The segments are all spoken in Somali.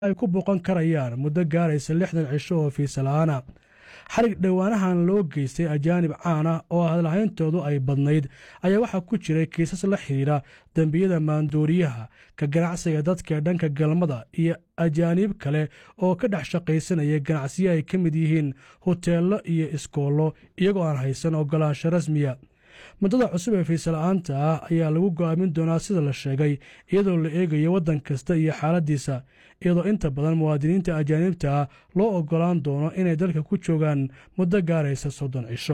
ay ku booqan karayaan muddo gaaraysa lixdan cisho oo fiisa la'aana xarig dhowaanahan loo geystay ajaanib caana oo hadlahayntoodu ay badnayd ayaa waxaa ku jiray kiisas la xidhiidha dembiyada maandooriyaha ka ganacsiga dadka dhanka galmada iyo ajaaniib kale oo ka dhex shaqaysanaya ganacsiyo ay ka mid yihiin hoteello iyo iskoollo iyagoo aan haysan ogolaasho rasmiya muddada cusub ee fiisala'aanta ah ayaa lagu go'aamin doonaa sida la sheegay iyadoo la eegayo waddan kasta iyo xaaladdiisa iyadoo inta badan muwaadiniinta ajaanibta ah loo oggolaan doono inay dalka ku joogaan muddo gaaraysa soddon cisho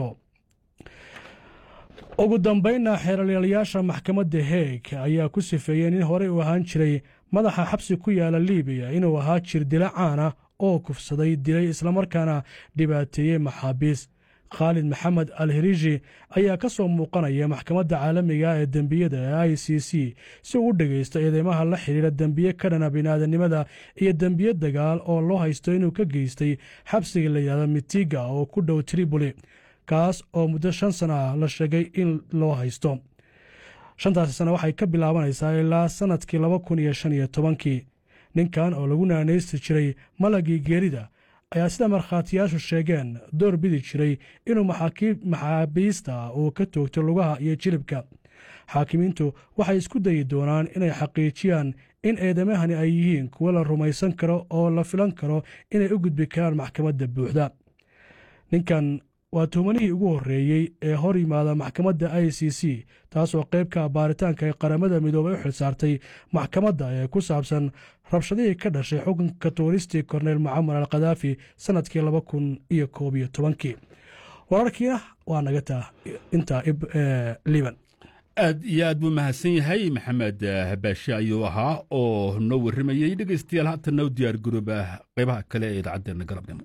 ugu dambaynna xeeralyaalayaasha maxkamadda heeg ayaa ku sifeeyey nin horey u ahaan jiray madaxa xabsi ku yaala libiya inuu ahaa jir dila caana oo kufsaday dilay islamarkaana dhibaateeyey maxaabiis khaalid maxamed al hirishi ayaa ka soo muuqanaya maxkamadda caalamiga ee dembiyada ee i c c si uu u dhegaysto eedeymaha la xidhiira dembiye ka dhana bini'aadanimada iyo dembiye dagaal oo loo haysto inuu ka geystay xabsiga la yidhahdo mitiga oo ku dhow triboli kaas oo muddo shan sana ah la sheegay in loo haysto shantaasi sane waxay ka bilaabanaysaa ilaa sannadkii laba kun iyo shan iyo tobankii ninkan oo lagu naanaysti jiray malagii geerida ayaa sida markhaatiyaashu sheegeen door bidi jiray inuu maxaabiista uu ka toogto lugaha iyo jilibka xaakimiintu waxay isku dayi doonaan inay xaqiijiyaan in eedamahani ay yihiin kuwo la rumaysan karo oo la filan karo inay u gudbi karaan maxkamadda buuxda ninkan waa tuhmanihii ugu horreeyey ee hor yimaada maxkamadda i c c taasoo qayb ka baaritaanka ay qaramada midoobay u xilsaartay maxkamadda ee ku saabsan rabshadihii ka dhashay xukunka tuuristii korneyl mucamar al khadaafi sannadkii laba kun iyo koob iyo tobankii wararkiina waa naga taa intaa liban aad iyo aad buu mahadsan yahay maxamed baashe ayuu ahaa oo noo warramayey dhegaystayaal haatana u diyaar garooba qaybaha kale ee idaacaddeena galabnimo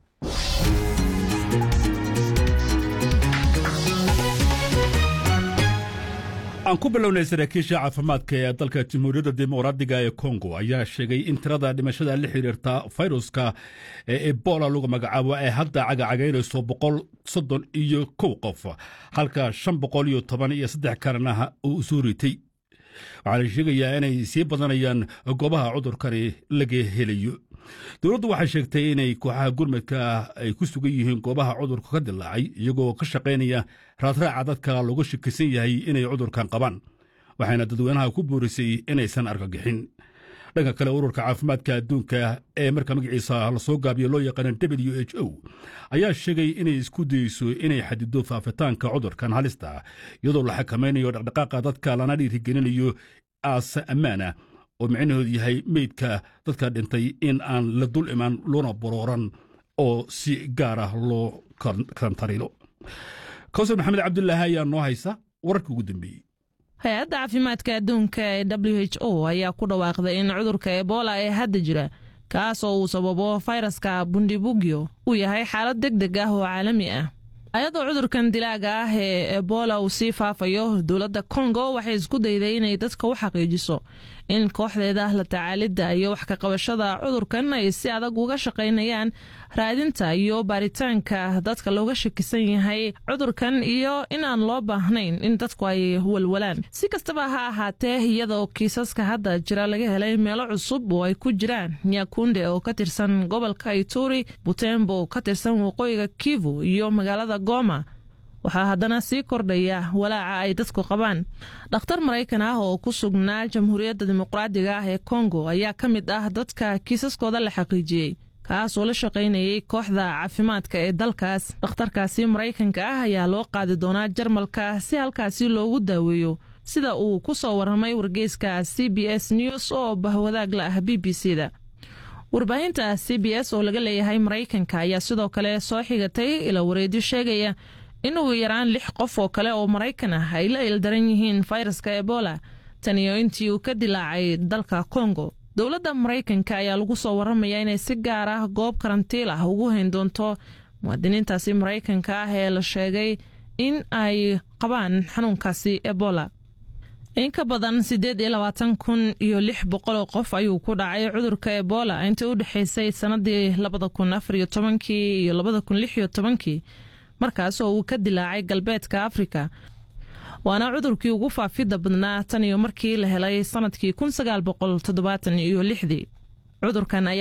aan ku bilownay saraakiisha caafimaadka ee dalka jamhuuriyadda dimuqraadiga ee kongo ayaa sheegay in tirada dhimashada la xiriirta fayruska ee ebola lagu magacaabo ay hadda cagacagaynayso boqol soddon iyo kow qof halka shan boqol iyo toban iyo saddex kalena uu soo ritay waxaa la sheegayaa inay sii badanayaan goobaha cudurkani laga helayo dowladdu waxay sheegtay inay kooxaha gurmadka ay ku sugan yihiin goobaha cudurka ka dilaacay iyagoo ka shaqaynaya raadraaca dadka looga shakisan yahay inay cudurkan qabaan waxayna dadweynaha ku boorisay inaysan argagixin dhanka kale ururka caafimaadka adduunka ee marka magaciisa lasoo gaabiyo loo yaqaana w h o ayaa sheegay inay isku dayeyso inay xadido faafitaanka cudurkan halista iyadoo la xakamaynayo dhaqdhaqaaqa dadka lana dhiirigelinayo aase ammaana oo micnahoodu yahay meydka dadka dhintay in aan la dul imaan loona borooran oo si gaar ah loo karantarilo kawsar maxamed cabdulaahi ayaa noo haysa wararka ugu dambeeyey hay-adda caafimaadka adduunka ee w h o ayaa ku dhawaaqday in cudurka ebola ee hadda jira kaas oo uu sababo fayraska bundibugyo uu yahay xaalad deg deg ah oo caalami ah ayadoo cudurkan dilaaga ah ee ebola uu sii faafayo dowladda kongo waxay isku dayday inay dadka u xaqiijiso in kooxdeeda la tacaalidda iyo wax ka qabashada cudurkan ay si adag uga shaqaynayaan raadinta iyo baaritaanka dadka looga shakisan yahay cudurkan iyo inaan loo baahnayn in dadku ay walwalaan si kastaba ha ahaatee iyadoo kiisaska hadda jira laga helay meelo cusub oo ay ku jiraan nyakunde oo ka tirsan gobolka ituri butembo oo ka tirsan waqooyiga kivu iyo magaalada goma waxaa haddana sii kordhaya walaaca ay dadku qabaan dhakhtar maraykan ah oo ku sugnaa jamhuuriyadda dimuqraadiga ah ee kongo ayaa ka mid ah dadka kiisaskooda la xaqiijiyey kaas oo la shaqaynayay kooxda caafimaadka ee dalkaas dhakhtarkaasi maraykanka ah ayaa loo qaadi doonaa jarmalka si halkaasi loogu daaweeyo sida uu ku soo warramay wargeyska c b s news oo bahwadaag la ah b b c da warbaahinta c b s oo laga leeyahay maraykanka ayaa sidoo kale soo xigatay ila wareedyo sheegaya in ugu yaraan lix qof oo kale oo maraykan ah ay la ildaran yihiin fayraska ebola tan iyo intii uu ka dilaacay dalka kongo dowladda maraykanka ayaa lagu soo warramaya inay si gaar ah goob karantiil ah ugu hayn doonto muwaadiniintaasi maraykanka ah ee la sheegay in ay qabaan xanuunkaasi ebola in ka badan siddeed iyo labaatan kun iyo lix boqoloo qof ayuu ku dhacay cudurka ebola intii u dhexaysay sannadii labada kun afar iyo tobankii iyo labada kun lix iyo tobankii markaas oo uu ka dilaacay galbeedka afrika waana cudurkii ugu faafidda badnaa tan iyo markii la helay sannadkii kun sagaal boqol toddobaatan iyo lixdii cudurkan ayaa